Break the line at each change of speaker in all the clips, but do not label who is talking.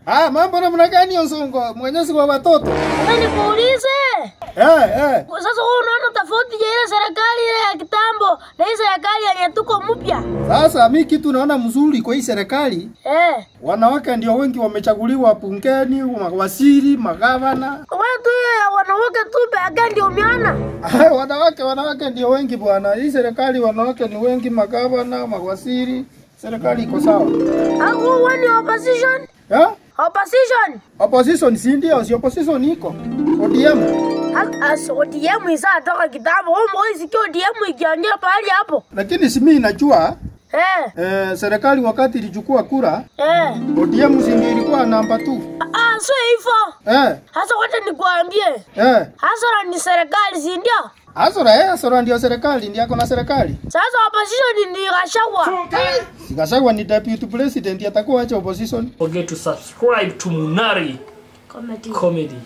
Ah, mambo namna gani Onsongo? Mwenyezi wa watoto.
Sasa nikuulize.
Eh, eh.
Sasa wewe unaona tofauti ya ile serikali ile ya kitambo na hii serikali yenye tuko mpya?
Sasa mi kitu naona mzuri kwa hii serikali,
Eh.
wanawake ndio wengi wamechaguliwa bungeni, mawaziri, magavana.
Wewe tu hiyo ya wanawake tu pekee ndio umeona?
Ah, wanawake wanawake ndio wengi bwana. Hii serikali wanawake ni wengi, magavana, mawaziri. Serikali iko sawa.
Au wewe ni opposition?
Eh?
Opposition.
Opposition si ndio? Si opposition iko. ODM.
As ODM isa toka kitambo. Wewe mbona sikio ODM ikiangia pahali hapo?
Lakini si mimi najua
Eh.
eh, serikali wakati ilichukua kura
Eh.
ODM si ndio ilikuwa namba 2.
Ah, sio hivyo.
Eh,
Hasa wacha nikuambie.
eh.
Hasara ni serikali, si ndio?
Asora eh, Asora ndio serikali, ndio ako na serikali.
Sasa opposition ni Gachagua.
Sikashagwa ni deputy president atakuwa acha opposition.
forget to subscribe to Munari Comedy.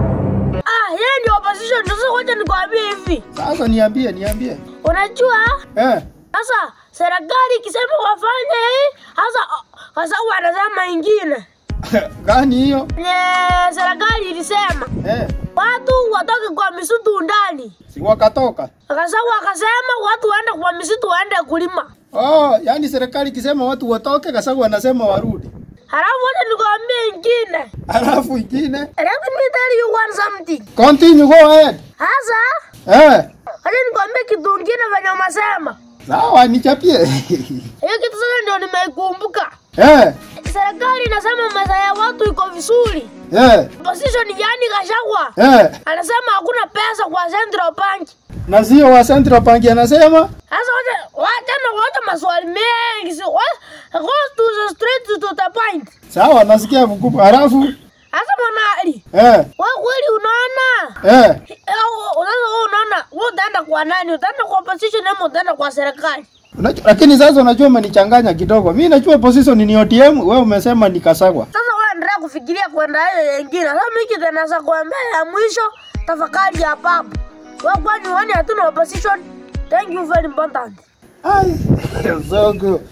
Ah, yeye ndio opposition. Sasa wacha nikwambie hivi.
Sasa niambie, niambie.
Unajua?
Eh,
Sasa serikali ikisema wafanye hii, sasa sasa wanasema ingine.
gani hiyo?
Nye, serikali ilisema
Eh,
watu watoke kwa misitu ndani.
si wakatoka.
Sasa wakasema watu waende kwa misitu waende kulima.
Oh, yani serikali ikisema watu watoke, Kasagwa anasema warudi.
Halafu wacha nikwambie ingine.
Alafu ingine,
Let me tell you one something.
continue go ahead.
Sasa
Eh,
wacha nikwambie kitu ingine venye umesema.
sawa nichapie.
Hiyo kitu sasa ndio nimeikumbuka.
eh,
Serikali inasema maisha ya watu iko vizuri.
eh,
Opposition yani Gachagua
eh.
anasema hakuna pesa kwa Central Bank.
Na sio wa Central Bank anasema
Sasa wacha wacha na wacha maswali mengi. Si wa- go to the straight to the point.
sawa, nasikia mkubwa. Alafu
Sasa mwanali,
eh,
wewe kweli unaona?
eh.
Eh, Sasa wewe unaona, wewe utaenda kwa nani? Utaenda kwa opposition ama utaenda kwa serikali?
Unajua, lakini sasa unajua umenichanganya kidogo. Mimi najua position ni ODM, wewe umesema ni Kasagwa.
Sasa wewe endelea kufikiria kwenda hiyo nyingine. Sasa mimi kitu naweza kuambia ya mwisho, tafakari hapa hapo. Wewe kwani uone hatuna opposition? Thank you very important.
Ai, zogo.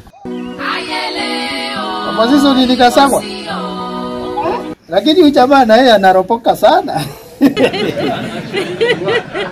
Opposition ni Kasagwa. Lakini huyu jamaa na yeye anaropoka sana.